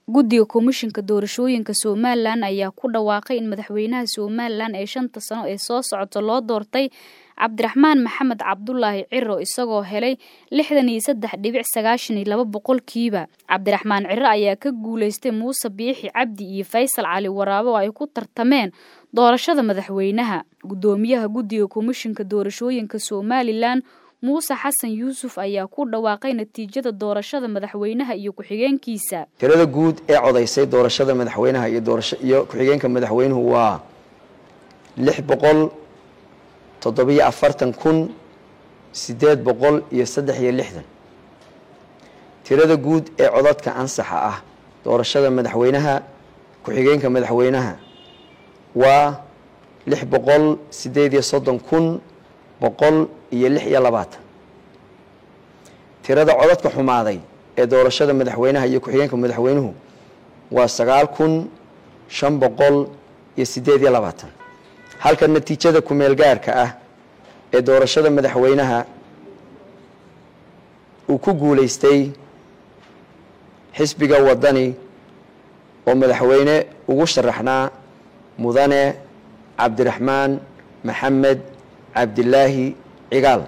guddiga komishinka doorashooyinka somalilan ayaa ku dhawaaqay in madaxweynaha somalilan ee shanta sano ee soo socota loo doortay cabdiraxmaan maxamed cabdulaahi ciro isagoo helay lixdan iyo saddex dhibic sagaashan iyo laba boqolkiiba cabdiraxmaan ciro ayaa ka guuleystay muuse biixi cabdi iyo faysal cali waraabe oo ay ku tartameen doorashada madaxweynaha guddoomiyaha guddiga komishinka doorashooyinka somalilan muuse xasan yuusuf ayaa ku dhawaaqay natiijada doorashada madaxweynaha iyo ku-xigeenkiisa tirada guud ee codaysay doorashada madaxweynaha iyo iyo ku-xigeenka madaxweynuhu waa lix boqol toddobiyo afartan kun siddeed boqol iyo saddex iyo lixdan tirada guud ee codadka ansaxa ah doorashada madaxweynaha ku-xigeenka madaxweynaha waa lix boqol siddeed iyo soddon kun boqol iyo lix iyo labaatan tirada codadka xumaaday ee doorashada madaxweynaha iyo ku-xigeenka madaxweynuhu waa sagaal kun shan boqol iyo siddeed iyo labaatan halka natiijada ku-meel gaarka ah ee doorashada madaxweynaha uu ku guulaystay xisbiga waddani oo madaxweyne ugu sharaxnaa mudane cabdiraxmaan maxamed cabdilaahi cigaal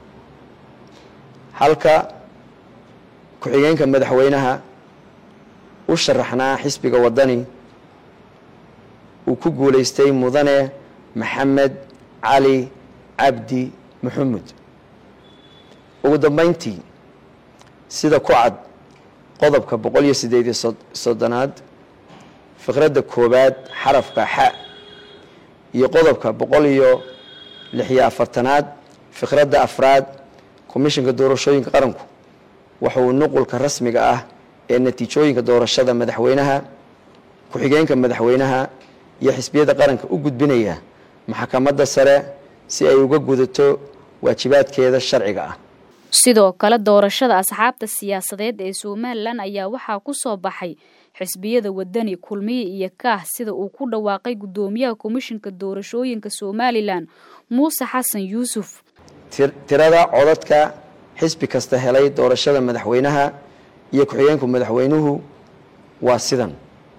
halka ku-xigeenka madaxweynaha u sharaxnaa xisbiga waddani uu ku guulaystay mudane maxamed cali cabdi maxamed ugu dambeyntii sida ku cad qodobka boqol iyo siddeed iyo soddonaad fiqradda koowaad xarafka xa iyo qodobka boqol iyo lixiyo afartanaad fiqradda afraad komishinka doorashooyinka qaranku wuxuu nuqulka rasmiga ah ee natiijooyinka doorashada madaxweynaha ku-xigeenka madaxweynaha iyo xisbiyada qaranka u gudbinaya maxkamadda sare si ay uga gudato waajibaadkeeda sharciga ah sidoo kale doorashada asxaabta siyaasadeed ee somalilan ayaa waxaa ku soo baxay xisbiyada wadani kulmiye iyo kaah sida uu ku dhawaaqay guddoomiyaha komishinka doorashooyinka somalilan muuse xasan yuusuf tirada codadka xisbi kasta helay doorashada madaxweynaha iyo ku-xigeenka madaxweynuhu waa sidan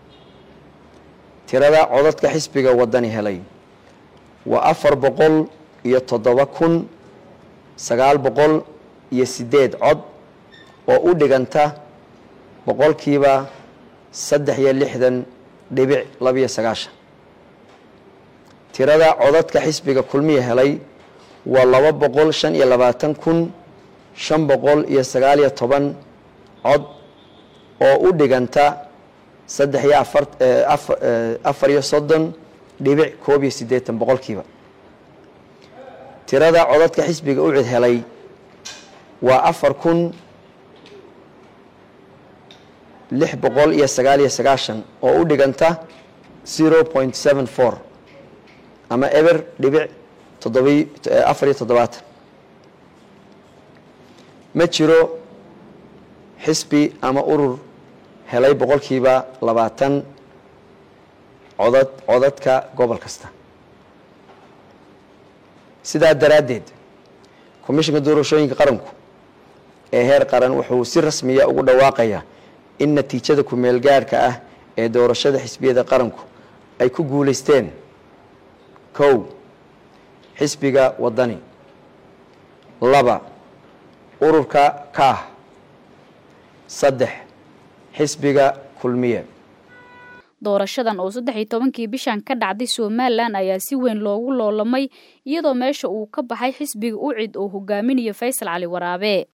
tirada codadka xisbiga waddani helay waa afar boqol iyo toddoba kun sagaal boqol iyo siddeed cod oo u dhiganta boqolkiiba saddex iyo lixdan dhibic labiyo sagaashan tirada codadka xisbiga kulmiya helay waa laba boqol shan iyo labaatan kun shan boqol iyo sagaal iyo toban cod oo u dhiganta saddex iyo afar afar iyo soddon dhibic koob iyo siddeetan boqolkiiba tirada codadka xisbiga ucid helay waa afar kun lix boqol iyo sagaal iyo sagaashan oo u dhiganta zero point seven four ama eber dhibic toddobi afar iyo toddobaatan ma jiro xisbi ama urur helay boqolkiiba labaatan codad codadka gobol kasta sidaa daraaddeed komishinka doorashooyinka qaranku ee heer qaran wuxuu si rasmiya ugu dhawaaqayaa in natiijada ku-meel gaarhka ah ee doorashada xisbiyada qaranku ay ku guulaysteen kow xisbiga waddani laba ururka kaah saddex xisbiga kulmiye doorashadan oo saddex iyo tobankii bishan ka dhacday somalilan ayaa si weyn loogu loolamay iyadoo meesha uu ka baxay xisbiga ucid oo hogaaminaya faysal cali waraabe